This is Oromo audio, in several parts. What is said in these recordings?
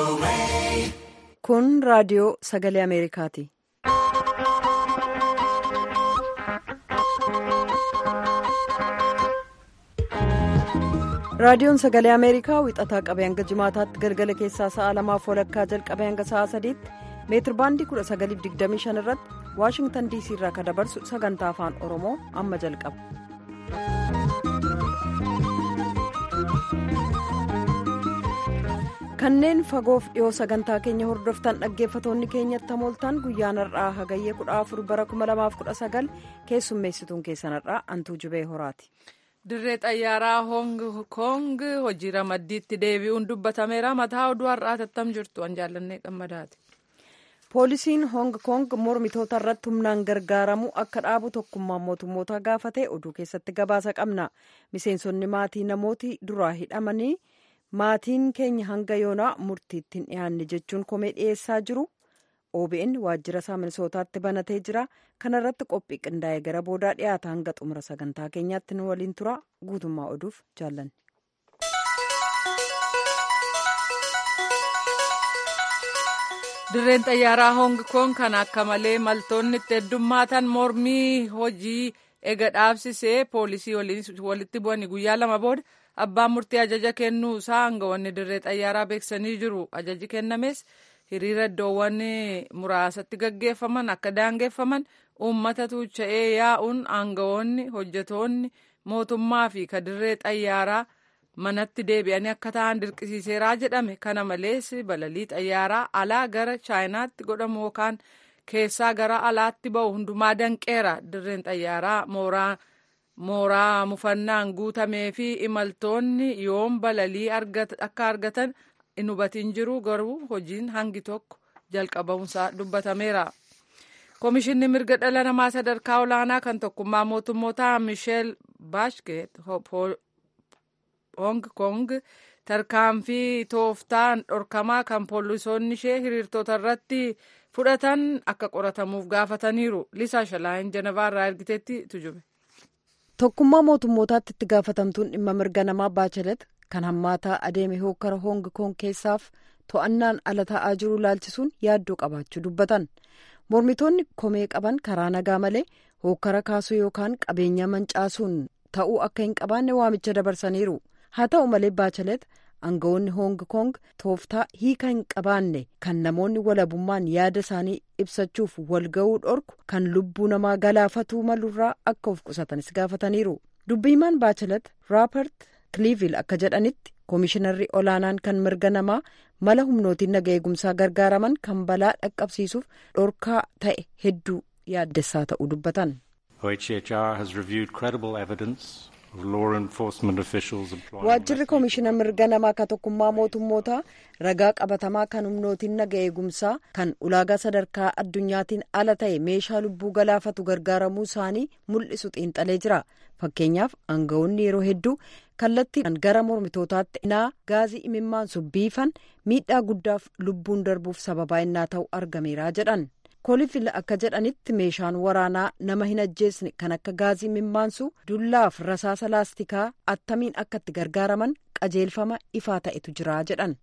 Kun raadiyoo sagalee Ameerikaati. Raadiyoon sagalee Ameerikaa wixataa qabee hanga jimaataatti galgala keessaa sa'a lamaaf walakkaa jalqabee hanga sa'a sadiitti meetir baandii 1925 irratti Waashingtan DC irraa kan dabarsu sagantaa afaan Oromoo amma jalqaba. Kanneen fagoof dhiyoo sagantaa keenya hordoftan dhaggeeffatoonni keenyatti hamooltan guyyaan har'aa hagayyee 14 bara 2019 keessummeessituun keessan har'aa antuu jubee horaati. Dirree xayyaaraa Hoong Koong hojii ramaddiitti deebi'uun dubbatameera. Mataa oduu har'aa tattam jirtu an jaallannee gammadaati. Poolisiin Hoong Koong mormitoota irratti humnaan gargaaramu akka dhaabu tokkummaan mootummoota gaafate oduu keessatti gabaasa qabna. Miseensonni maatii namooti duraa hidhamanii maatiin keenya hanga yoonaa murtiitti hin dhiyaanne jechuun komee dhiyeessaa jiru. OBN waajjira isaa minisootaatti banatee jira. Kana irratti qophii qindaa'ee gara boodaa dhiyaata hanga xumura sagantaa keenyaatti nu waliin tura. Guutummaa oduuf jaallanne. Dirreen xayyaaraa Hoong Koong kan akka malee maltoonni itti heddummaatan mormii hojii ega dhaabsisee poolisii walitti bu'anii guyyaa lama booda abbaan murtii ajaja kennuu isaa aangawoonni dirree xayyaaraa beeksisanii jiru. Ajaji kennames hiriira iddoowwan muraasatti gaggeeffaman akka daangeffaman uummata tuucha'ee yaa'uun aangawoonni hojjetoonni mootummaa fi kadirree xayyaaraa manatti deebi'anii akka ta'an dirqisiiseeraa jedhame kana malees balalii xayyaaraa alaa gara chaayinaatti godhamu yookaan keessaa gara alaatti ba'u hundumaa danqeera dirreen xayyaaraa mooraa mooraa mufannaan guutamee fi imaltoonni yoom balalii akka argatan hin hubatiin jiru garuu hojiin hangi tokko jalqabamuusaa dubbatameera. Komishinni mirga dhala namaa sadarkaa olaanaa kan tokkummaa mootummoota Misheel Baashkeet Hong Kong tarkaanfii tooftaan dhorkamaa kan poolisoonni ishee hiriirtota irratti fudhatan akka qoratamuuf gaafataniiru. Lisaa Shalaayin Janavaa irraa ergiteetti tujube. Tokkummaa mootummootaatti itti gaafatamtuun dhimma mirga namaa Baachelet kan hammaataa adeeme hokkara Hong Kong keessaaf to'annaan ala ta'aa jiru ilaalchisuun yaaddoo qabaachuu dubbatan. Mormitoonni komee qaban karaa nagaa malee hokkara kaasuu yookaan qabeenya mancaasuun ta'uu akka hin qabaanne waamicha dabarsaniiru. Haa ta'u malee Baachelet aangawoonni Hong Kong tooftaa hiika hin qabaanne kan namoonni walabummaan yaada isaanii ibsachuuf walga'uu dhorku kan lubbuu namaa galaafatuu malurraa akka of qusatanis gaafataniiru. Dubbiimaan Baachelet Raapert Kiliivil akka jedhanitti koomishinarri olaanaan kan mirga namaa mala humnootiin naga eegumsaa gargaaraman kan balaa dhaqqabsiisuuf dhorkaa ta'e hedduu yaaddessaa ta'uu dubbatan. OHCHR has reviewed credible evidence Waajjirri koomishina mirga namaa ka tokkummaa mootummootaa ragaa qabatamaa kan humnootiin naga eegumsaa kan ulaagaa sadarkaa addunyaatiin ala ta'e meeshaa lubbuu galaafatu gargaaramuu isaanii mul'isu xiinxalee jira. Fakkeenyaaf aangawoonni yeroo hedduu kallattii gara mormitootaatti innaa gaazii imimmaansu biifan miidhaa guddaaf lubbuun darbuuf sababaa innaa ta'u argameera jedhan. Koolifil akka jedhanitti meeshaan waraanaa nama hin ajjeesne kan akka gaazii imimmaansu dullaaf rasaasa laastikaa attamiin akka itti gargaaraman qajeelfama ifaa ta'etu jira jedhan.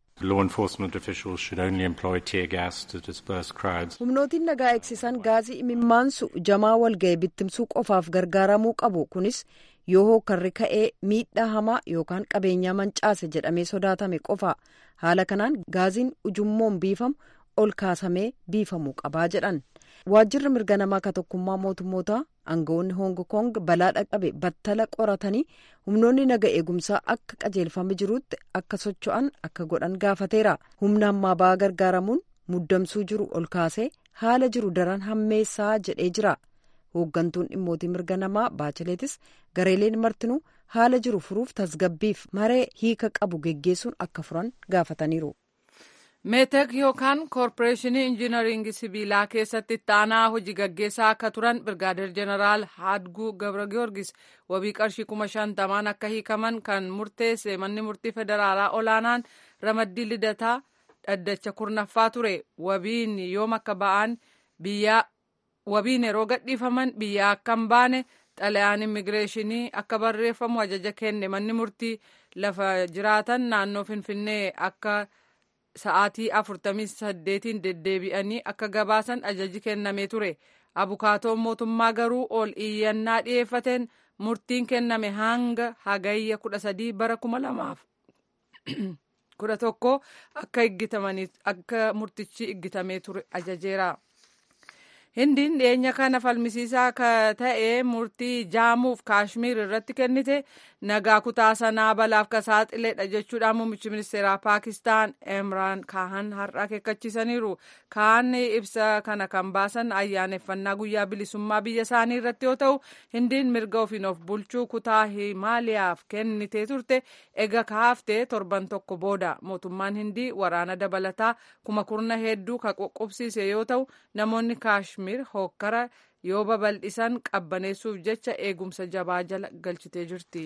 Humnootiin nagaa eegsisan gaazii imimmaansu jamaa walga'e bittimsuu qofaaf gargaaramuu qabu kunis yoo hookarri ka'ee miidhaa hamaa yookaan qabeenyaa mancaase jedhamee sodaatame qofa haala kanaan gaaziin ujummoon biifamu. ol kaasamee biifamuu qabaa jedhan waajjirri mirga namaa ka tokkummaa mootummoota aangawoonni hong kong balaa dhaqqabe battala qoratanii humnoonni naga eegumsaa akka qajeelfame jirutti akka socho'an akka godhan gaafateera humna ammaa ba'aa gargaaramuun muddamsuu jiru ol kaasee haala jiru daran hammeessaa jedhee jira hooggantuun dhimmootii mirga namaa baacheleetis gareeleen martinuu haala jiru furuuf tasgabbiif maree hiika qabu geggeessuun akka furan gaafataniiru. meetek yookaan koorporeeshinii injiinaringii sibiilaa keessatti itti aanaa hojii gaggeessaa akka turan birgaadeer jeneraal haadguu gabra giyoorgis wabii qarshii kuma shantamaan akka hiikaman kan murteesse manni murtii federaalaa olaanaan ramaddii lidataa dhaddacha kurnaffaa ture wabiin yoom akka ba'an biyyaa wabiin yeroo gadhiifaman biyyaa akka hin baane xalayaan immigireeshinii akka barreeffamu ajaja kenne manni murtii lafa jiraatan naannoo finfinnee akka sa'aatii afurtamii saddeetiin deddeebi'anii akka gabaasan ajaji kennamee ture abukaatoon mootummaa garuu ol iyyannaa dhiyeeffateen murtiin kenname hanga hagayya kudha sadii bara kuma lamaaf kudha tokko akka murtichi iggitamee ture ajajeera. hindiin dhiyeenya kana falmisiisaa ta'e murtii jaamuuf kaashmiir irratti kennite nagaa kutaa sanaa balaaf ka saaxiledha jechuudhaan muummichi ministeeraa paakistaan imraan kaahan har'a akeekkachiisaniiru kaan ibsa kana kan baasan ayyaaneffannaa guyyaa bilisummaa biyya isaanii irratti yoo ta'u hindiin mirga ofiin of bulchuu kutaa himaaliyaaf kennitee turte ega kaaftee torban tokko booda mootummaan hindii waraana dabalataa kuma kurna hedduu ka qoqqobsiise yoo ta'u namoonni kaashmiir hokkara yoo babal'isan qabbaneessuuf jecha eegumsa jabaa jala galchitee jirti.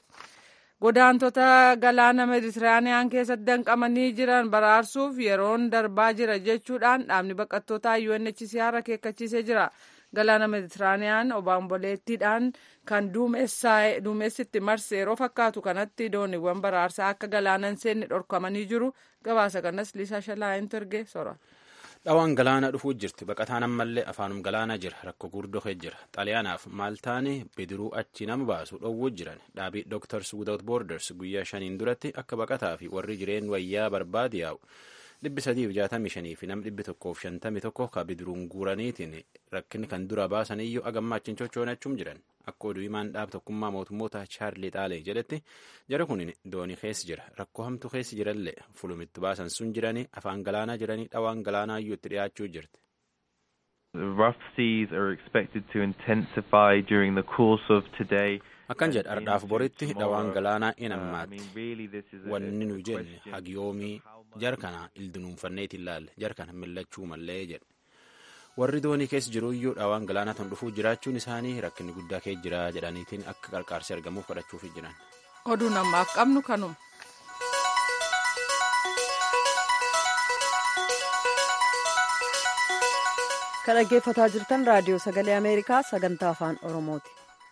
Godaantota galaana Meditiraaniyaan keessatti danqamanii jiran baraarsuuf yeroon darbaa jira jechuudhaan dhaabni baqattootaa UNHCR akeekkachiisee jira. Galaana Meditiraaniyaan obaamboleettiidhaan kan duumessitti marse yeroo fakkaatu kanatti dooniiwwan baraarsaa akka galaana hin seenne dhorkamanii jiru. Gabaasa kanas Liisaa Shalaayintu erge sora. dhawaan galaana dhufuu jirti baqataan ammallee afaanum galaana jira rakko gurdoke jira xaaliyaanaaf maaltaanii bidiruu achi nama baasu dhowwuu jiran dhaabii dooktars without boorders guyyaa shaniin duratti akka baqataa fi warri jireen wayyaa barbaade yaa'u dhibbi sadiif jaatamii shanii fi nam dhibbi tokkoof shantamii tokko ka bidiruun guuraniitiin rakkinni kan dura baasan iyyuu agammaa achiin chochoonachuum jiran akka oduu himaan dhaab tokkummaa mootummoota chaarlii xaalee jedhetti jara kun doonii keessa jira rakkoo hamtu keessa jirallee fulumitti baasan sun jiranii afaan galaanaa jiranii dhawaan galaanaa iyyuu itti dhiyaachuu jirti. Rough seas are expected to intensify during the course of today. akkan jedha ardhaaf boritti dhawaan galaanaa in ammaatti wanni nu jenne hagiyoomii jarkana ildinuunfanneet ilaalle jarkana millachuu mallee jedhe warri doonii keessa jiruuyyuu dhawaan galaanaa tan dhufuu jiraachuun isaanii rakkinni guddaa kee jira jedhaniitiin akka qarqaarsi argamuuf kadhachuuf jiran. oduu namaaf qabnu kanuma. kan dhaggeeffataa jirtan raadiyoo sagalee ameerikaa sagantaa afaan oromooti.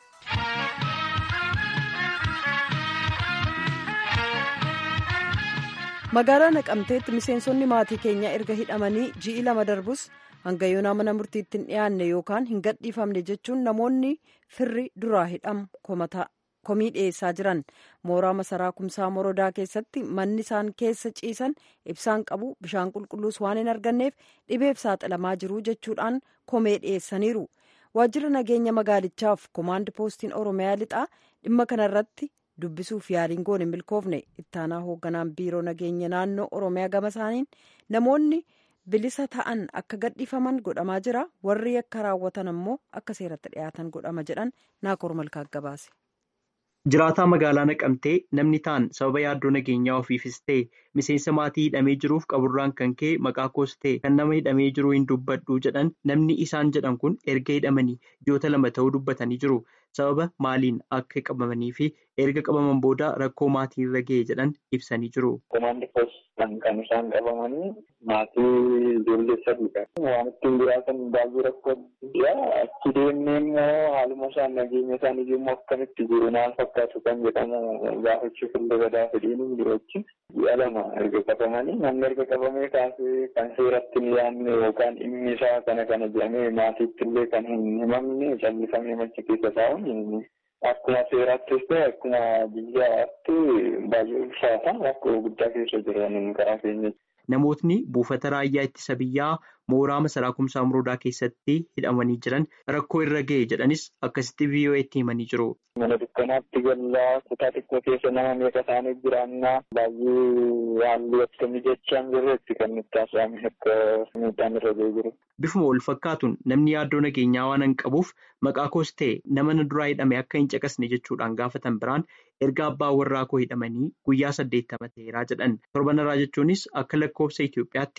magaalaa naqamteetti miseensonni maatii keenya erga hidhamanii ji'i lama darbus hanga yoonaa mana murtiitti hin dhiyaanne yookaan hin gadhiifamne jechuun namoonni firri duraa hidhamu komii dhiyeessaa jiran mooraa masaraa kumsaa morodaa keessatti manni isaan keessa ciisan ibsaan qabu bishaan qulqulluus waan hin arganneef dhibeef saaxilamaa jiru jechuudhaan komee dhiyeessaniiru waajjira nageenya magaalichaaf komaandi poostiin oromiyaa lixaa dhimma kanarratti dubbisuuf yaaliin goone hin milkoofne ittaanaa hoogganaan biiroo nageenya naannoo oromiyaa gama isaaniin namoonni bilisa ta'an akka gadhiifaman godhamaa jira warri akka raawwatan ammoo akka seeratti dhiyaatan godhama jedhan naakoor malkaa gabaase. Jiraataa magaalaa naqamtee namni ta'an sababa yaaddoo nageenyaa ofiifis ta'e miseensa maatii hidhamee jiruuf qaburraan kan ka'e maqaa koos ta'e kan nama hidhamee jiru hin dubbadhu jedhan namni isaan jedhan kun erga hidhamanii ji'oota lama ta'uu dubbatanii jiru. Sababa maaliin akka qabamanii fi erga qabaman booda rakkoo maatii irra ga'e jedhan ibsanii jiru. Komaandi poostiin kan isaan qabamanii maatii ijoollee sadiidha. Waan ittiin jiraatan baay'ee rakkoo guddaa achi deemnee immoo haaluma isaan nageenya isaanii immoo akkamitti jiru maal fakkaatu kan jedhamu gaafachuuf illee badaa fedhiin hin jiru achi. Ji'a lama erga qabamanii namni erga qabamee kaasee kan seeratti hin yaadne yookaan dhimmi isaa kana kana jedhamee maatiitti illee kan hin himamne callisamee machi keessa taa'uun akkuma seeraattis ta'e akkuma biyyaatti baay'ee ulfaata rakkoo guddaa keessa jiran karaa keenya. Namootni buufata raayyaa ittisa biyyaa mooraa masaraa kumsaa muroodaa keessatti hidhamanii jiran rakkoo irra ga'e jedhanis akkasitti VOA'tti himanii jiru. Mana dukkanaatti gallaa kutaa xiqqoo keessa nama meeqa isaaniif jiraannaa baay'ee haalli akkamii jechaan jirretti kan nutti haasa'ame akka miidhaan irra ga'ee jiru. Bifuma wal fakkaatuun namni yaaddoo nageenyaa waan hin qabuuf maqaa koos ta'e nama na duraa hidhame akka hin caqasne jechuudhaan gaafatan biraan erga abbaa warraa koo hidhamanii guyyaa saddeettama ta'eeraa jedhan torbanarraa jechuunis akka lakkoofsa Itoophiyaatti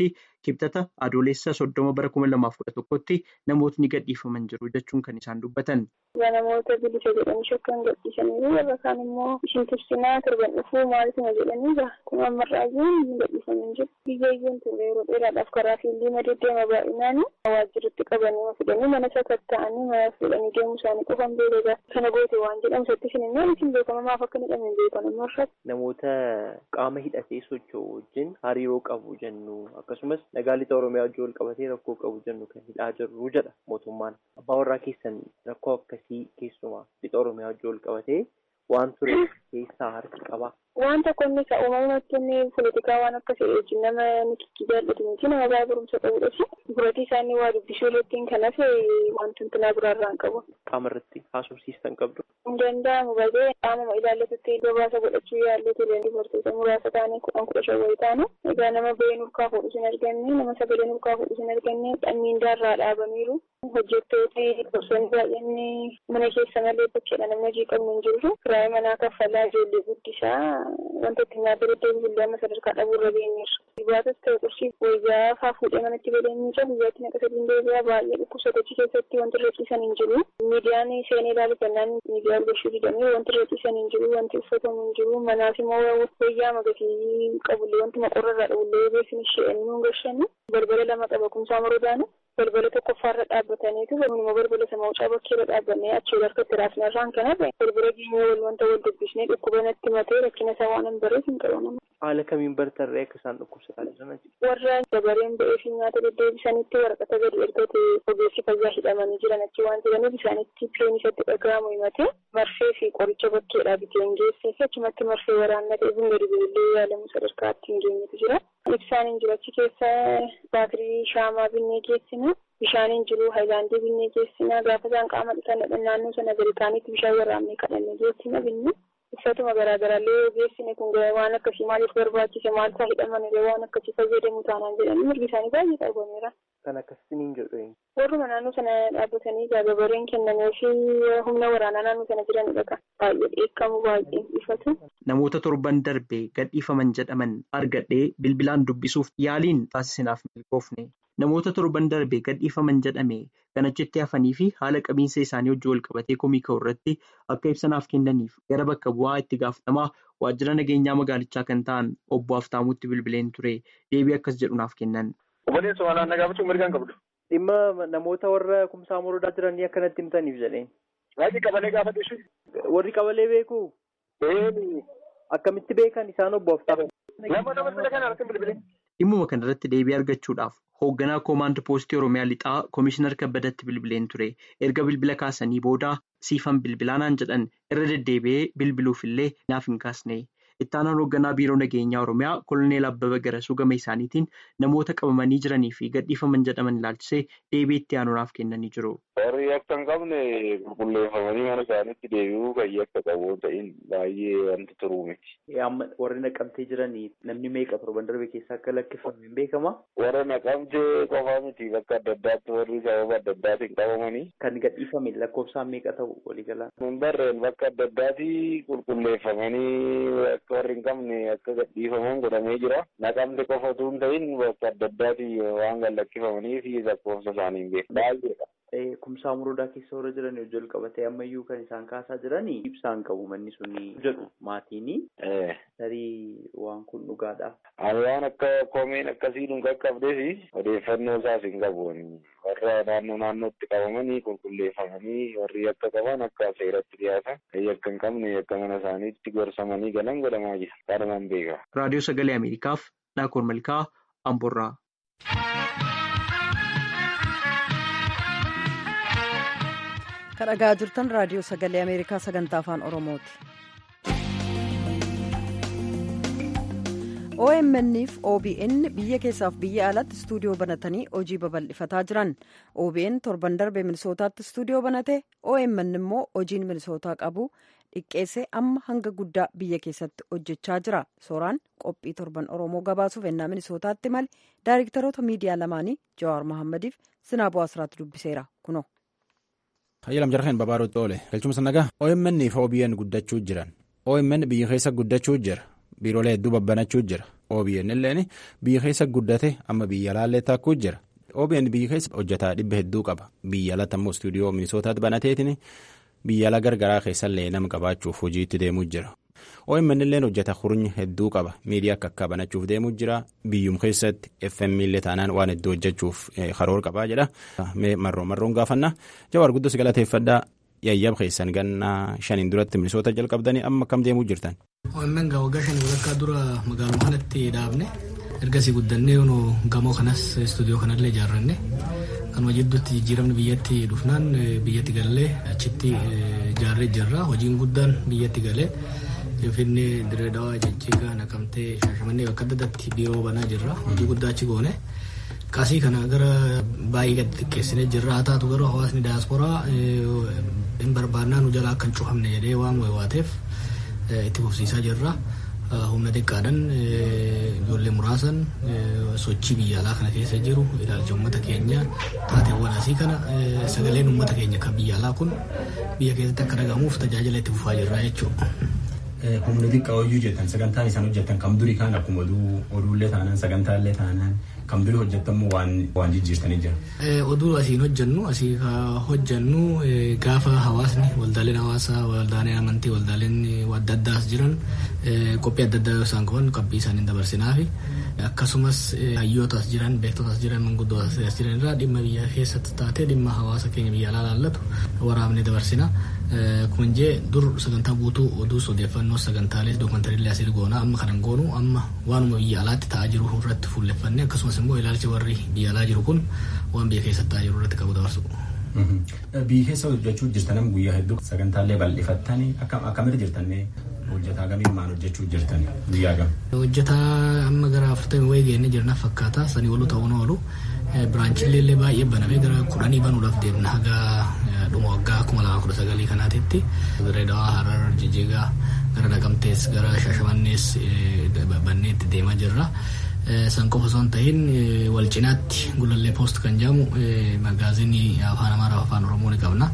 kibxata adoolessa soddoma bara kuma lamaaf kudha tokkotti namootni gadhiifaman jiru jechuun kan isaan dubbatan. namoota bilisa jedhanii shakkan gadhiisanii warra kaan immoo ishin tursinaa torban dhufuu maalituma jedhanii kun ammarraayyuu ni gadhiifaman jiru. biyyayyuun turre yeroo dheeraadhaaf karaa fiildii madeddeema baay'inaan waajjirratti qabanii fidanii mana sakatta'anii mana fuudhanii deemuu isaanii qofan beekaa kana goote waan jedhamu sattis hin immoo isin beekama maaf akka hin jedhamin beekan ammarratti. Namoota qaama hidhatee socho'u wajjin hariiroo qabu jennu akkasumas nagaa lixa oromiyaa wajjin wal qabatee rakkoo qabu jennu kan hidhaa jirru jedha mootummaan. Abbaa warraa keessan rakkoo akkasii keessumaa lixa oromiyaa wajjin wal qabatee waan ture keessaa harki qaba. Waan tokko inni isa uumamatti inni poolitikaa waan akkasii wajjin nama nikikkii jaallatu miti nama baay'ee barumsa qabudha fi buratii isaanii waa dubbisuu irratti kan hafe wanti tuntunaa biraarraa hin qabu. Qaama irratti haasofsiistan qabdu. Hin danda'amu baay'ee qaamuma ilaallatutti gabaasa godhachuu yaallee tureen dubartoota muraasa taanee kudhan kudha shan wayii taanu egaa nama bahee nurkaa fuudhu sin arganne nama sagalee nurkaa fuudhu sin arganne dhammiindaarraa dhaabaniiru hojjettooti gosoonni baay'een mana keessa malee bakkeedha namni hojii qabnu hin jiru kiraayii manaa kaffalaa ijoollee guddisaa wanta itti nyaata deddeebi billee amma sadarkaa dhabuurra geenyeerra. Dhibaatas ta'e qorshii wayyaa faa fuudhee manatti godhee miica guyyaatti naqa sadiin deebi'aa baay'ee dhukkubsatachi keessatti wanti irra ciisan hin jiru. Miidiyaan seenee ilaalu kennaan miidiyaa argachuu didanii wanti irra ciisan hin jiru wanti uffatamu hin jiru manaaf immoo wayyaa magatii qabullee wanti maqorra irraa dhabullee beeksini shee'anii nuun gashanii balbala lama qaba kumsaa marodaanu balbala tokkoffaarra dhaabbataniitu immoo balbala sama wucaa bakkeerra dhaabbannee achii harkatti raafnarraan kanarra balbala keenya wal wanta wal dubbisnee dhukkuba natti matee rakkina isaa waan hin bareef hin qabaman. Haala kamiin bartarree akka isaan dhukkubsataa jiran Warra dabareen ba'ee fi nyaata deddeebisanitti waraqata gadi ergate ogeessi fayyaa hidhamanii jiran achi waan jiraniif isaanitti pileen isatti dhaga'amu himatee marfee fi qoricha bakkeedhaa biteen geessee fi achumatti marfee waraannatee bun gadi bu'illee yaalamu sadarkaatti hin geenyetu jira. Ibsaan hin jiru achi keessa baatirii shaamaa binnee geessina. Bishaan hin jiru haayilaandii binnee geessina. Gaafa isaan qaama dhiqan naannoo sana gadi kaanitti bishaan waraabnee kadhannee geessina binne. Uffatuma garaagaraallee geessine kun waan akkasii maaliif barbaachise maal isaa hidhamanillee waan akkasii fayyadamu taanaan jedhanii mirgi isaanii baay'ee qabameera. Kan akkasiin jedhu. Warruma naannoo sana dhaabbatanii gababareen kennamee fi humna waraanaa naannoo sana jiranidha kan baay'ee dheekkamu baay'ee ifatu. Namoota torban darbee gadhiifaman jedhaman argadhee bilbilaan dubbisuuf yaaliin taasisinaaf milkoofne. Namoota torban darbee gadhiifaman jedhame kan achitti hafanii fi haala qabiinsa isaanii hojii wal qabatee komii ka'u irratti akka ibsanaaf kennaniif gara bakka bu'aa itti gaafatamaa waajjira nageenyaa magaalichaa kan ta'an obbo Haftaamuutti bilbileen ture deebii akkas jedhu naaf kennan. Obboleessa walaanaa gaafachuu mirgaan qabdu. Dhimma namoota warra kumsaa morodaa jiranii akkanatti himtaniif jedheen. Waajjirri qabalee gaafadhu Warri qabalee beeku. Akkamitti beekan isaan obbo Haftaamu. Nama nama bira kana harka bilbilee. Dhimmuma kanarratti deebii argachuudhaaf hoogganaa koomaand poostii Oromiyaa Lixaa Komishinar Kabbadatti bilbileen ture. Erga bilbila kaasanii booda siifan bilbilaanaan jedhan irra deddeebi'ee bilbiluufillee naaf hin kaasne. Ittaanaan hoogganaa biiroo nageenyaa Oromiyaa Koloneel Abbabaa Garasuu gama isaaniitiin namoota qabamanii jiranii fi gadhiifaman jedhaman ilaalchisee deebii itti aanuudhaaf kennanii jiru. Warri akka hin qabne qulqulleeffamanii mana isaaniitti deebi'uu fayyaa akka qabu ta'in baay'ee wanti turuu miti. Amma warri naqamtee jiranii namni meeqa torban darbe keessaa akka lakkifame hin beekama? Warra naqamtee qofaa miti bakka adda addaatti warri sababa adda addaatiin qabamanii. Kan gadhiifame lakkoofsaan meeqa ta'u waliigalaa? Hin barreen bakka adda addaatti qulqulleeffamanii akka warri hin qabne akka gadhiifaman godhamee jira. Naqamte qofa utuu hin ta'in bakka adda addaatti waan gad lakkifamanii fi lakkoofsa isaanii hin beeku. Baay'eedha. Kumsaa murudaa keessa warra jiran wajjin qabatee ammayyuu kan isaan kaasaa jiranii ibsaan qabu manni suni jedhu maatiini. Tarii waan kun dhugaadha. Ani waan akka komeen akkasii nu qaqqabdeef odeeffannoo isaas hin qabu. Warra naannoo naannootti qabamanii qulqulleeffamanii warri akka qaban akka seeratti dhiyaatan akka hin qabne akka mana isaaniitti gorsamanii galan godhamaa jira. Kanumaan beeka. Raadiyoo Sagalee Ameerikaaf Naakoor Malkaa Amborraa. kan dhagaa jirtan raadiyoo sagalee ameerikaa sagantaa afaan oromooti. omn fi obn biyya keessaaf biyya alatti istuudiyoo banatanii hojii babal'ifataa jiran obn torban darbe minisootaatti istuudiyoo banate omn immoo hojiin minisootaa qabu dhiqqeessee amma hanga guddaa biyya keessatti hojjechaa jira sooraan qophii torban oromoo gabaasuuf ennaa minisootaatti mali daayiriktaroota miidiyaa lamaanii jawaar mahaammadiif sinaaboo asiraatti dubbiseera kuno. Hayyalam jarreen babaaruutti oole galchumsa nagaa OMN fi OBN guddachuu jiran OMN biyya keessa guddachuu jira biiroolee hedduu babbanachuu jira OBN illeen biyya keessa guddate amma biyya alaallee takkuu jira. OBN biyya keessa hojjetaa dhibba hedduu qaba. Biyya alatti ammoo istuudiyoo Minisootaatti banateetiin biyya ala gargaraa keessallee nama qabaachuuf hojiitti deemuu jira. OMN illee hojjeta hurnya hedduu qaba. Miidiyaa akka akka banachuuf deemuu jira. Biyyum keessatti FM illee taanaan waan hedduu hojjechuuf karoora qabaa jedha. Marroo marroon gaafannaa. Jawaar guddoo si galateeffadhaa. Yayyaba keessan gannaa shaniin duratti Minisoota jalqabdanii amma akkam deemuu jirtan. OMN waggaa shanii walakkaa dura magaaluma kanatti dhaabne ergasii guddannee gamoo kanas istuudiyoo kanallee ijaarranne kanuma jidduutti jijjiiramni biyyatti dhufnaan biyyatti galee achitti ijaarree jirra hojiin guddaan biyyatti galee finfinnee direedawaa jijjiigaa naqamtee shaashamannee bakka adda addaatti biiroo banaa jirra hojii guddaa achi goone kaasii kana gara baay'ee gadi xiqqeessinee jirra haa taatu garuu hawaasni daasporaa hin barbaannaa nu jalaa akka hin cufamne jedhee waan waateef itti fufsiisaa jirra. humna xiqqaadhaan ijoollee muraasan sochii biyya alaa kana keessa jiru ilaalcha uummata keenya taateewwan asii kana sagaleen uummata keenya kan biyya alaa kun biyya keessatti akka dhagahamuuf tajaajila itti fufaa jirra jechuudha. Humna xiqqaa hojii hojjetan sagantaan isaan hojjetan kam durii kaan akkuma oduullee taanaan sagantaallee taanaan kam durii hojjetammoo waan waan jijjiirtanii jira. Oduu asiin hojjennu asii hojjennu gaafa hawaasni waldaaleen hawaasaa waldaaleen amantii waldaaleen adda addaas jiran qophii adda addaa isaan qaban qophii isaanii dabarsinaafi akkasumas hayyootaas jiran beektotaas jiran manguddootaas jiran irraa dhimma biyya keessatti taatee dhimma hawaasa keenya biyya alaa laallatu waraabnee dabarsina. Kun jee dur sagantaa guutuu oduus odeeffannoo sagantaalee dookumantariilee asii goona amma kanan goonu amma waanuma biyya alaatti ta'aa jiru irratti fuulleffannee akkasumas immoo ilaalcha warri biyya alaa jiru kun waan biyya keessatti ta'aa jiru irratti qabu dabarsu. Biyya keessa hojjechuu jirtan guyyaa hedduu sagantaalee bal'ifattanii akkamitti jirtannee hojjetaa gamiin maal hojjechuu jirtan guyyaa gam. Hojjetaa amma gara afurtamii wayii geennee jirna fakkaata sanii olu ta'uu oolu biraanchiilee illee baay'ee banamee gara kudhanii banuudhaaf deemna haga dhuma waggaa kuma lama kudha sagalii kanaatitti Direedawaa Harar Jijjigaa gara Naqamtees gara Shaashamannees banneetti deemaa jirra. San qofa osoo hin ta'in wal cinaatti gulallee poost kan jedhamu magaazinii afaan Amaaraa afaan Oromoo ni qabna.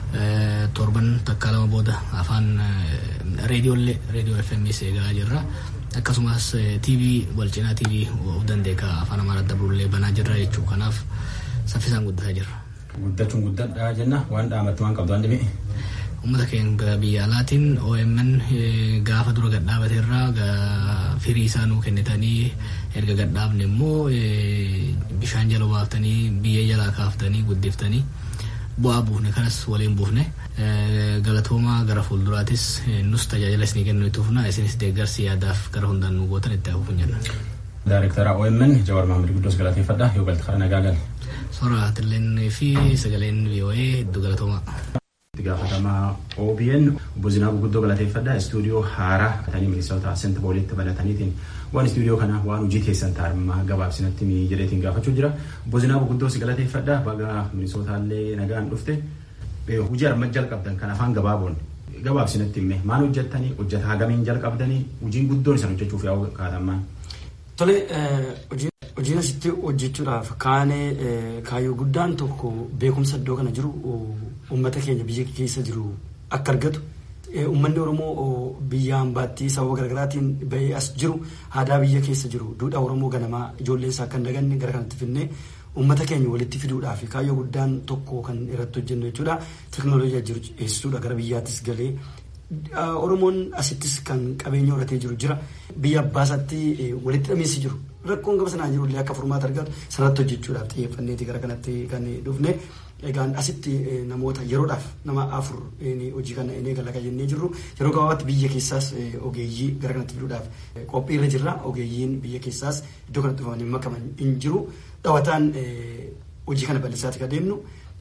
Torban takkaa lama booda afaan reediyoollee reediyoo FMS eegaa jirra. Akkasumas TV wal cinaa TV of dandeekaa afaan Amaaraa dabrullee banaa jirra jechuudha. Kanaaf saffisaan guddataa jirra. Guddachuun guddadhaa jenna waan dhaamatti waan qabdu waan dhibee. Uummata keenya biyya alaatiin OMN gaafa dura gadhaabate irraa firii isaa nuu kennitanii erga gadhaabne immoo bishaan jala baaftanii biyyee jalaa kaaftanii guddiftanii bu'aa buufne kanas waliin buufne galatoomaa gara fuulduraatis nus tajaajila isinii kennu itti fufna isinis deeggarsi yaadaaf gara hundaan nu gootan itti hafuuf jenna. Daarektara OMN Jawaar Maamil Guddoos galateeffadha yoo galti karaa nagaa gali. Sooraatilleen fi sagaleen VOA hedduu galatoomaa. Itti gaafatamaa OBN obbo Zinaabuu guddoo galateeffadha istuudiyoo haaraa ta'anii ministeerota sent boolitti banataniitiin waan istuudiyoo kana waan hojii keessan taa'immaa gabaabsinatti jedheetiin gaafachuu jira. Obbo Zinaabuu guddoo si galateeffadha baga ministeerotaallee nagaan dhufte hojii armaan jalqabdan kan afaan gabaaboon gabaabsinatti himme maal hojjettanii hojjetaa hagamiin jalqabdanii hojiin guddoon isan hojjechuuf yaa'u kaatamaan. Tole hojiin asitti hojjechuudhaaf kaanee kaayyoo guddaan tokko beekumsa iddoo kana jiru uummata keenya biyya keessa jiru akka argatu uummanni oromoo biyya hambaatti sababa garaagaraatiin bahee as jiru aadaa biyya keessa jiru duudhaa oromoo ganamaa ijoolleen isaa akka hin daganne gara kanatti finnee uummata keenya walitti fiduudhaaf kaayyoo guddaan tokko kan irratti hojjennu jechuudha teknooloojii jiru eessisuudha gara biyyaattis galee Oromoon asittis kan qabeenya horatee jiru jira. Biyya abbaasaatti walitti dhameessi jiru. Rakkoon gaba sanaa jiru illee akka furmaata argatu sanatti hojjechuudhaaf xiyyeeffanneeti gara kanatti kan dhufne. Egaan asitti namoota yeroodhaaf nama afur hojii kana inni eegala jennee jirru yeroo gabaabaatti biyya keessaas ogeeyyii gara kanatti fiduudhaaf qophiirra jirra. Ogeeyyiin biyya keessaas iddoo kanatti dhufanii makaman hin jiru. Dhawataan hojii kana bal'isaati kan deemnu.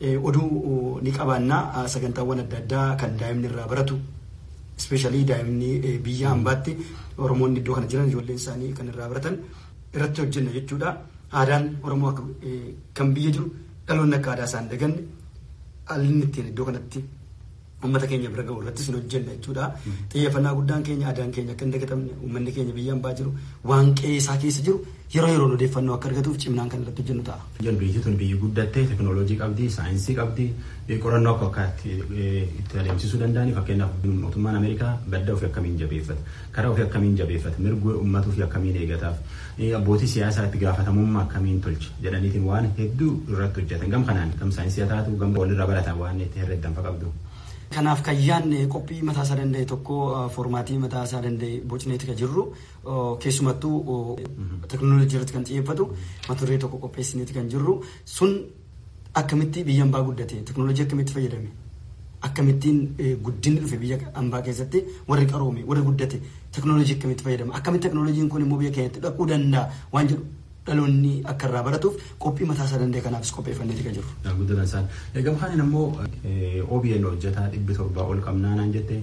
Oduu ni qabaannaa sagantaawwan adda addaa kan daa'imni irraa baratu ispeeshaalii daa'imni biyya hambaatti Oromoonni iddoo kana jiran ijoolleen isaanii kan irraa baratan irratti hojjenna jechuudha. Aadaan Oromoo akka kan biyya jiru dhaloonni akka aadaa isaan daganne haalli ittiin iddoo kanatti uummata keenya bira gahu irrattis hin hojjenna jechuudha. Xiyyeeffannaa guddaan keenya aadaan keenya akka hin dagatamne uummanni keenya biyya hambaa jiru waan qe'ee isaa keessa jiru yeroo yeroon odeeffannoo akka argatuuf cimnaan kan irratti hojjennu ta'a. Biyyi tun biyyi guddattee teknooloojii qabdi, saayinsii qabdi, qorannoo akka akkaatti itti adeemsisuu danda'anii fakkeenyaaf mootummaan Ameerikaa badda ofii akkamiin jabeeffata karaa ofii akkamiin jabeeffata mirga uummata ofii akkamiin eegataaf abbootii siyaasaa itti gaafatamummaa akkamiin tolcha jedhaniitiin waan hedduu irratti hojjetan gam kanaan gam saayinsii haa taatu gam walirraa baratan waan itti herreeddan qabdu. Kanaaf kan yaadne qophii mataa isaa danda'e tokko foormaatii mataa isaa danda'e bocneeti kan jirru keessumattuu teekinooloojii irratti kan xiyyeeffatu mata duree tokko qopheessineeti kan jirru sun akkamitti biyya hambaa guddate teekinooloojii akkamitti fayyadame akkamittiin guddinni dhufe biyya hambaa keessatti warri qaroome warri guddate teekinooloojii akkamitti fayyadama akkamitti teekinooloojiin kun immoo biyya keenyatti dhaquu danda'a waan jedhu dhaloonni akka irraa baratuuf qophii mataa isaa danda'e kanaafis qopheeffanneeti kan jiru. Guddatan isaan. Egaa kaaniin ammoo OBN hojjetaa dhibbi torbaa ol qabnaanaan jette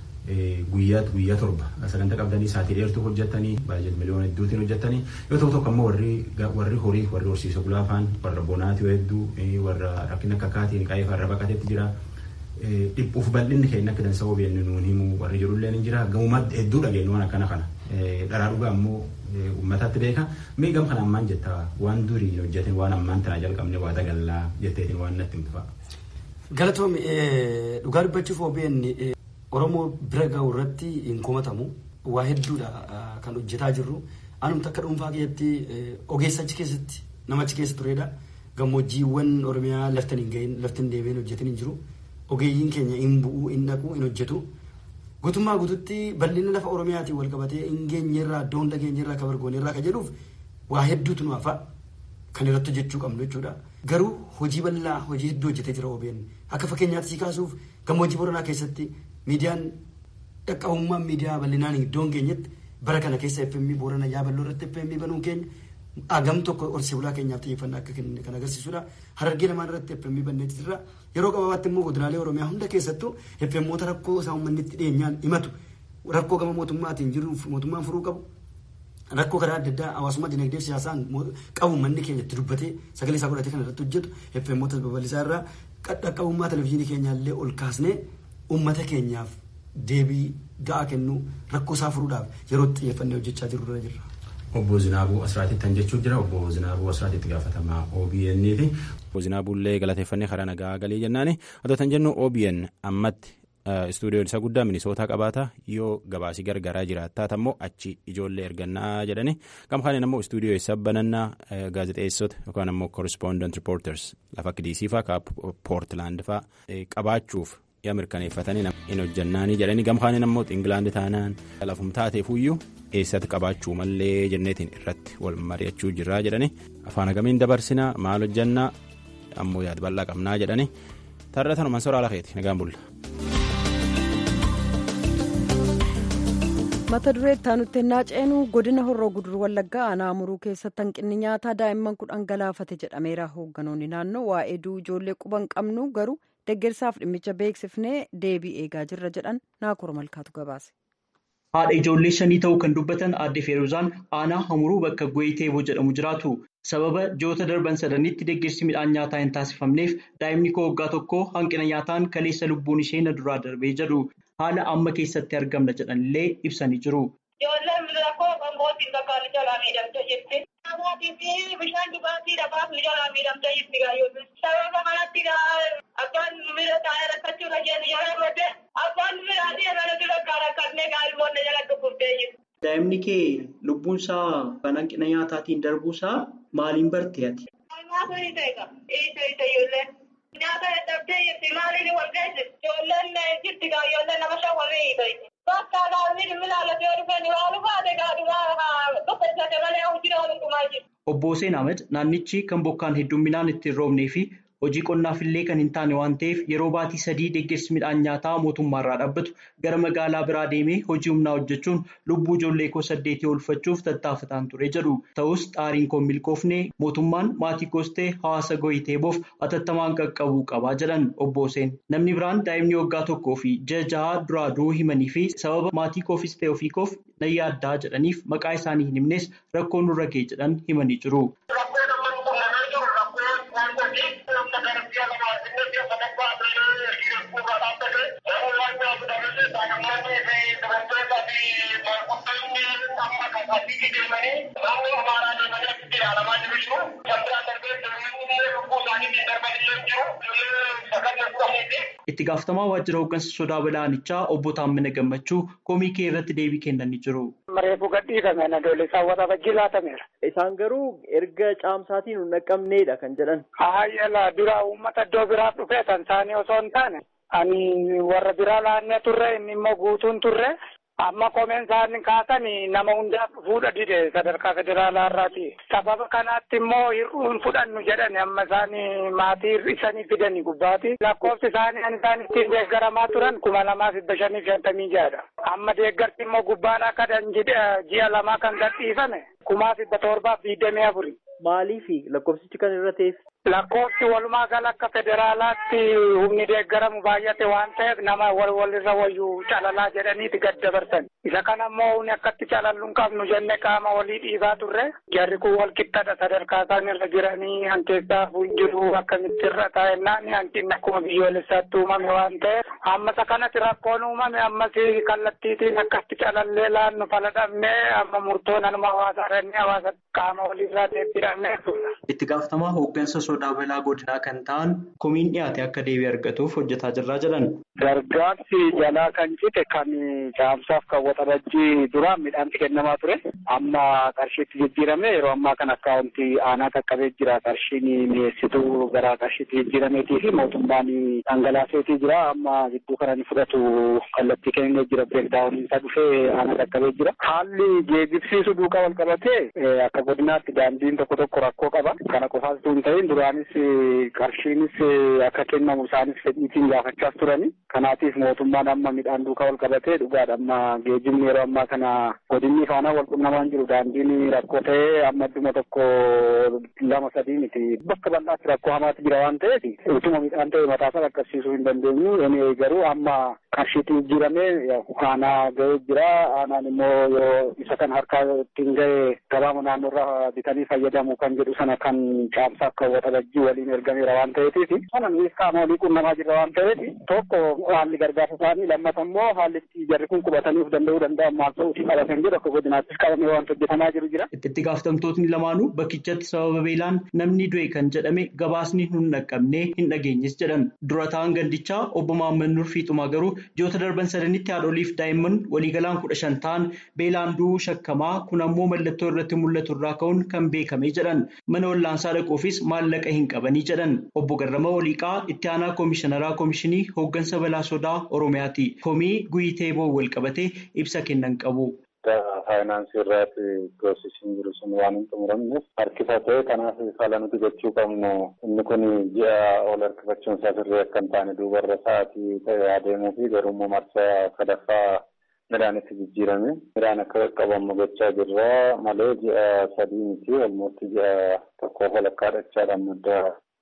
guyyaa guyyaa torba sagantaa qabdanii saatii dheertuu hojjettanii baay'ee miliyoona hedduutiin hojjettanii yoo ta'u tokko ammoo warri warri horii warri horsiisa gulaafaan warra bonaatii hedduu warra rakkina akka kaatiin qaayee farra baqateetti jira. Dhiphuuf bal'inni keenya akka dansa OBN nuun himu warri jirullee ni jira gamuma hedduu dhageenyu waan akkana kana dharaa dhugaa ammoo uummatatti beeka mee gam kana ammaan jetta waan durii hojjeten waan ammaan tana jalqabne waa dagallaa jetteetiin waan natti himtu fa'a. Galatoom dhugaa dubbachuuf OBN Oromoo bira gahu irratti hin komatamu waa hedduudha kan hojjetaa jirru anumti akka dhuunfaa keessatti ogeessa achi keessatti nama achi keessa turedha gammoojjiiwwan Oromiyaa laftan hin gahin laftan deemeen hojjetan hin jiru ogeeyyiin keenya hin bu'uu hin dhaquu hin hojjetu. guutummaa guututti bal'ina lafa oromiyaatiin wal qabatee hin geenyerraa iddoo hunda geenyerraa kan bargoonirraa kan jedhuuf waa hedduutu nu hafa kan irratti hojjechuu qabnu jechuudha. Garuu hojii bal'aa hojii hedduu hojjetee jira OBN akka fakkeenyaatti sii kaasuuf gammoojjii boranaa keessatti miidiyaan dhaqqabummaan miidiyaa bal'inaan iddoo hin geenyetti bara kana keessa FM borana yaaballoo irratti FM banuun keenya agam tokko horsee bulaa keenyaaf xiyyeeffannaa akka kenne kan agarsiisudha. Harargee lamaan irratti FM banneeti jirra. Yeroo gabaabatti immoo godinaalee Oromiyaa hunda keessattuu FMoota rakkoo isaa uummanni itti dhiyeenyaan himatu rakkoo gama mootummaatiin jiruuf mootummaan furuu qabu. Rakkoo karaa adda addaa hawaasummaa dinagdee fi siyaasaan qabu manni keenya itti dubbatee sagalee isaa godhatee kan irratti hojjetu FMoota babal'isaa irraa dhaqqabummaa televizyiinii keenyaallee ol kaasnee uummata keenyaaf deebii ga'aa kennuu rakkoo isaa furuudhaaf yeroo xiyyeeffannee hojjechaa jirru irra jirra. Obbo Zinaabuu Asraatitti kan jechuun jira. Obbo Zinaabuu Asraatitti gaafatamaa OBN fi. Obbo Zinaabuullee galateeffannee karaa nagaa galee jennaani. Otoo kan jennu OBN ammatti istuudiyoon isa guddaa minisootaa qabaata yoo gabaasii gargaraa jiraattaa ammoo achi ijoollee ergannaa jedhani. Gam kaaniin ammoo istuudiyoo isa banannaa gaazexeessota yookaan ammoo correspondent reporters lafa akka DC fa'aa Poortilaand fa'aa qabaachuuf yaa mirkaneeffatanii hin hojjannaanii jedhanii gam kaaniin ammoo Ingilaandi taanaan lafum taateefuyyuu eessatti qabaachuu mallee jenneetiin irratti wal mari'achuu jirraa jedhani afaan agamiin dabarsinaa maal hojjannaa ammoo yaad bal'aa qabnaa jedhani tarratanuman soraa lakeeti nagaan bulla. mata duree itti ennaa ceenu godina horroo gudur wallaggaa aanaa muruu keessatti hanqinni nyaataa daa'imman kudhan galaafate jedhameera hoogganoonni naannoo waa'ee du'uu ijoollee quban qabnu garuu deggersaaf dhimmicha beeksifnee deebii eegaa jirra jedhan naakor malkaatu gabaase. haadha ijoollee shanii ta'uu kan dubbatan aadde feeruzaan aanaa hamuruu bakka goyiteeboo jedhamu jiraatu sababa ji'oota darban sadanitti deeggarsi midhaan nyaataa hin taasifamneef daa'imni koo waggaa tokko hanqina nyaataan kaleessa lubbuun ishee na duraa darbee jedhu haala amma keessatti argamna jedhanillee ibsanii jiru. Ijoolleen rakkoo qongootiin bakka jalaa miidhamte jirti. Namaatii fi bishaan dhugaatii dhabaaf ni jalaa miidhamte jirti gaayyoon. Sababa kanatti abbaan miira taa'ee rakkachuu dhageenya jala godhe abbaan miiraatii mana dura rakkatnee gaa'ilmoonni jala dhukkubtee jirti. Daa'imni kee lubbuun isaa kan hanqina nyaataatiin darbuusaa maaliin barte ati? Nyaata ni ta'e ija ija ijoolleen. Nyaata dadhabdee jirti maaliin wal geessi? Ijoolleen jirti gaayyoolleen nama shan warri hiita. Bakka gaafni milaalatti yoo dhufeen waa dhufaate gaadhumaa tokko isa malee hojii oolumaa jiru. Obbo Hussein Ahmed naannichi kan bokkaan hedduminaan itti hin roobnee fi hojii qonnaafillee kan hin taane waan ta'eef yeroo baatii sadii deeggarsi midhaan nyaataa mootummaarraa dhaabbatu gara magaalaa biraa deemee hojii humnaa hojjechuun lubbuu ijoollee koo saddeetii oolfachuuf tattaafataan ture jedhu. Ta'us xaariin koo milkoofne mootummaan maatii koos ta'e hawaasa goyiteeboof atattamaan qaqqabuu qabaa jedhan obbo Hussein. Namni biraan daa'imni waggaa tokkoo fi ji'a jahaa duraa du'uu himanii fi sababa maatii koofis ta'e ofii koof nan yaaddaa jedhaniif maqaa isaanii hin himnes rakkoon nurra ga'e jedhan himanii jiru. Itti gaafatamaa waajjira hooggansa sodaa balaanichaa obbo Taammina Gammachuu komii kee irratti deebii kennanii jiru. Reefu gadhiifame nadoole isaan warra bajjii laatameera. Isaan garuu erga caamsaatiin hin naqqabneedha kan jedhan. Hayyala dura uummata iddoo biraa dhufee kan isaanii osoo hin taane ani warra biraa laannee turre inni immoo guutuun turre amma komeen isaanii kaasan nama hundaaf fuudha dide sadarkaa federaalaa irraati. Sababa kanaatti immoo hir'uun fudhannu jedhani amma isaanii maatii hir'isanii fidanii gubbaati. Lakkoofsi isaanii kan isaan ittiin deeggaramaa turan kuma lamaa dhibba shanii shantamii jahadha. Amma deeggarsi immoo gubbaan akka ji'a lamaa kan gadhiifame kumaa dhibba torbaaf digdamii afuri. Maaliifi lakkoofsichi kan irra ta'eef? Lakkoofsi walumaa gala akka federaalaatti humni deeggaramu baay'ate waan ta'eef nama wal walirra wayyuu calalaa jedhaniiti gad dabarsan. Isa kana immoo humni akkatti calallu hin qabnu jenne qaama walii dhiibaa turre. Jarri kun wal qixxadha sadarkaa isaan irra jiranii hankeessaa jiru akkamitti irra taa'ennaan hanqinni akkuma biyyoolessaatti uumame waan ta'eef ammasa kanatti rakkoon uumame ammas kallattiitiin akkatti calallee laannu faladhamnee amma murtoon anuma hawaasa irrannee hawaasa qaama walirraa deebbiidhamnee Itti gaafatamaa hooggansa sodaa balaa godinaa kan ta'an komiin dhiyaate akka deebii argatuuf hojjetaa jirraa jedhan. Gargaarsi jalaa kan cite kan caamsaaf kan waxabajjii duraan midhaanti kennamaa ture. Amma qarshiitti jijjiirame yeroo ammaa kan akkaawuntii aanaa qaqqabee jira. Qarshiin mi'eessituu gara qarshiitti jijjiirameetii fi mootummaan dhangalaaseetii jira. Amma gidduu kana ni fudhatu kallattii kennee jira. Bireekdaawuniin isaa dhufee aanaa qaqqabee jira. Haalli geejjibsiisu duukaa wal qabatee akka godinaatti daandiin tokko tokko rakkoo qaba. Kana qofaas osoo hin ta'in duraanis qarshiinis akka kennamu isaanis fedhiitiin gaafachaas turani. Kanaatiif mootummaan amma midhaan duukaa wal qabatee dhugaadha. Amma geejjibni yeroo ammaa kana godinni faana wal qunnamaan jiru. Daandiin rakkoo ta'ee amma idduma tokko lama sadii miti. Bakka bal'aatti rakkoo hamaatti jira waan ta'eef utuma midhaan ta'e mataasaa qaqqabsiisuu hin dandeenyu. Inni garuu amma qarshiitti jijjiiramee aanaa ga'ee jira. Aanaan immoo yoo isa kan harkaa ittiin ga'e gabaama naannoorraa bitanii fayyadamu kan jedhu sana kan caamsaa akka waxabajjii waliin ergameera waan ta'eetiif sana nuyi qaama walii qunnamaa jirra waan ta'eef tokko haalli gargaarsa isaanii lammata immoo haalli jarri kun qubataniif danda'uu danda'an maal ta'uutii qabatan jedhu akka godinaattis qabamee waan hojjetamaa jiru jira. Itti gaafatamtootni lamaanuu bakkichatti sababa beelaan namni du'e kan jedhame gabaasni nun dhaqqabnee hin dhageenyes jedhan dura ta'an gandichaa obbo Maamman Nurfiixumaa garuu ji'oota darban sadanitti haadholiif daa'imman waliigalaan kudha shan ta'an beelaan du'uu shakkamaa kun ammoo mallattoo irratti mul'atu irraa ka'uun kan beekame jedhan mana wallaansaa dhaquufis maallaqa hin qabanii jedhan obbo Garrama Waliiqaa itti aanaa koomishinaraa koomishinii hooggansa balaa sodaa Oromiyaati. Komii guyitee boo wal qabatee ibsa kennan qabu. Faayinaansii irraati piroosesiin jiru sun waan hin xumuramneef harkifatee kanaaf fala nuti gochuu qabnu inni kun ji'a ol harkifachuun isaa sirrii akka hin taane duubarra sa'aatii ta'e adeemuu fi garuu marsaa sadaffaa midhaanitti jijjiirame midhaan akka qaqqabamu gochaa jirra malee ji'a sadii miti walumatti ji'a tokkoof walakkaa dhachaadhaan madda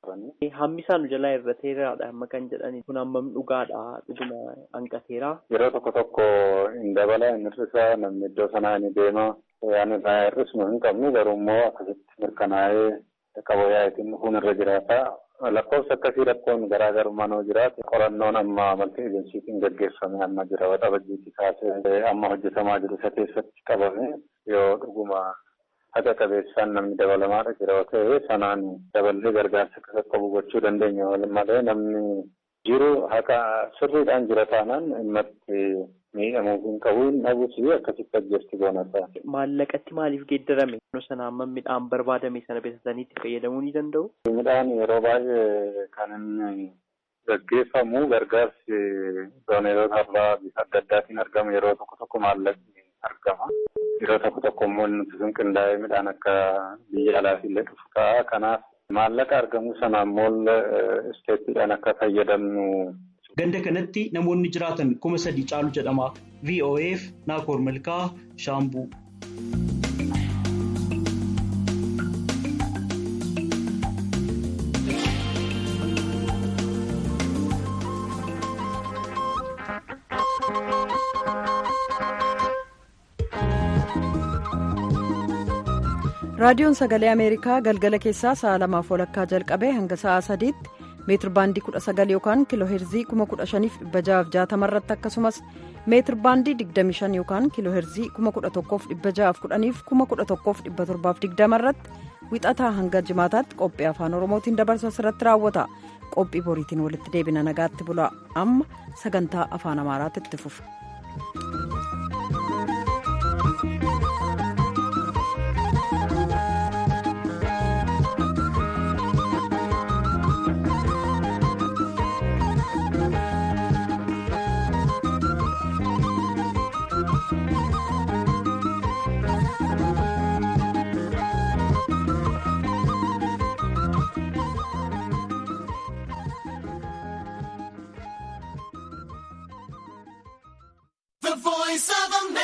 Hammi isaan jalaa irra teeraadha amma kan jedhani kun hammam dhugaadha dhuguma hanqateera. Yeroo tokko tokko hin dabala hin hir'isa namni iddoo sanaa ni deema waan irraa hir'isnu hin qabnu garuu immoo akkasitti mirkanaa'ee qaba yaa'itiin dhufuun irra jiraata. Lakkoofsa akkasii rakkoon garaagarummaan yoo jiraate qorannoon amma malti ejensiitiin gaggeeffame amma jira waxabajjiitti kaasee amma hojjetamaa jiru isa keessatti qabame yoo dhuguma haqa qabeessaan namni dabalamaadha jira yoo ta'e sanaan daballee gargaarsa akka qaqqabu gochuu dandeenya malee namni jiru haqa sirriidhaan jira taanaan dhimmatti miidhamuu hin qabu hin dhabus akkasitti ajjeesti goonata. Maallaqatti maaliif geeddarame? sana amma midhaan barbaadame sana bitatanii itti fayyadamuu ni danda'u? Midhaan yeroo baay'ee kan inni gaggeeffamu gargaarsi dooneroota irraa bifa adda addaatiin argama yeroo tokko tokko maallaqni argama. Yeroo tokko tokko immoo nuti sun qindaa'ee midhaan akka biyya alaaf illee dhufu ta'a. Kanaaf maallaqa argamu sana immoo isteettiidhaan akka fayyadamnu. Ganda kanatti namoonni jiraatan kuma sadii caalu jedhama. VOAf Naakoor Malkaa Shaambuu. raadiyoon sagalee ameerikaa galgala keessaa sa'a lamaaf walakkaa jalqabee hanga sa'a sadiitti meetir baandii 19 yookaan kiiloo heerzii 15660 irratti akkasumas meetir baandii 25 yookaan kiiloo heerzii 11610 fi 11720 irratti wixataa hanga jimaataatti qophii afaan oromootiin dabarsu asirratti raawwata qophii boriitiin walitti deebina nagaatti bula amma sagantaa afaan amaaraatti itti fufa. The voice of America.